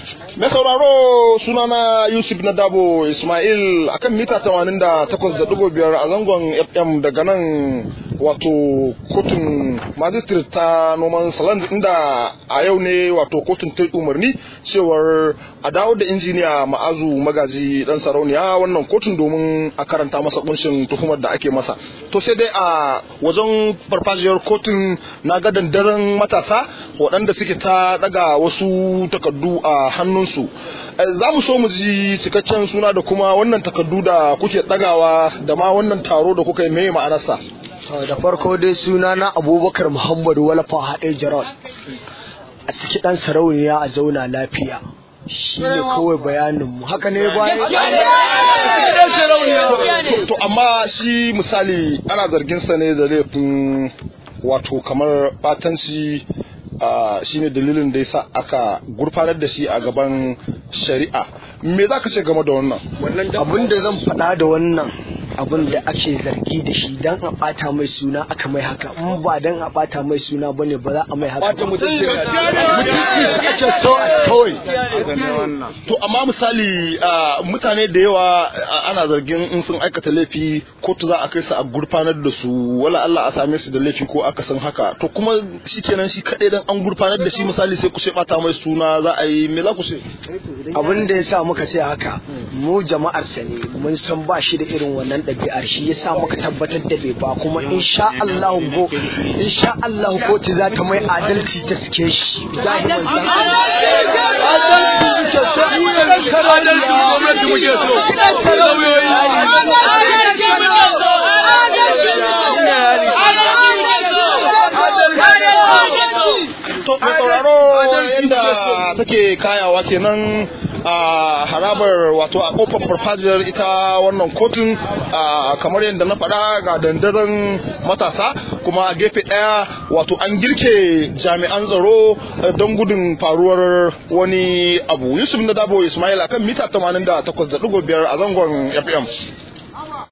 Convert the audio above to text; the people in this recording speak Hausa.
Mai sauraro sunana Yusuf na Dabo Ismail akan mita 88.5 a zangon FM daga nan wato kotun magistrate ta noman saland inda a yau ne wato kotun ta umarni cewar a dawo da injiniya ma'azu magaji dan sarauniya wannan kotun domin a karanta masa kunshin tuhumar da ake masa to sai dai a wajen farfajiyar kotun na ga dandaren matasa waɗanda suke ta daga wasu takardu a hannunsu za mu so mu ji cikakken suna da kuma wannan takardu da kuke dagawa da ma wannan taro da kuka yi mai ma'anarsa da farko dai suna na abubakar muhammadu walafa haɗe jarod a ciki ɗan sarauniya a zauna lafiya shi ne kawai bayaninmu haka ne bayan to amma shi misali ana zarginsa ne da laifin wato kamar batanci shine dalilin da yasa aka gurfanar da shi a gaban shari'a me za ka ce game da wannan abin da zan faɗa da wannan abin da ake zargi da shi dan a bata mai suna aka mai haka in ba dan a bata mai suna bane ba za a mai haka ba mutunci ake so a kawai to amma misali mutane da yawa ana zargin in sun aikata laifi kotu za a kai su a gurfanar da su wala Allah a same su da laifi ko aka san haka to kuma shikenan shi kadai dan an gurfanar da shi misali sai ku ce bata mai suna za a yi me za ku ce abin da yasa muka ce haka mu jama'ar sa ne mun san ba shi da irin wannan ɗabi'ar shi yasa muka tabbatar da bai ba kuma insha Allah go insha Allah kotu za ta mai adalci ta suke shi jahi manzan adalci muke so mu yanzu karariya gwamnati muke so to mai sauraro yadda take kayawa kenan a harabar wato a kofar farfajiyar ita wannan kotun kamar yadda na faɗa ga dandazon matasa kuma a gefe ɗaya wato an girke jami'an tsaro don gudun faruwar wani abu yusuf na dabo ismail akan mita 88.5 a zangon fm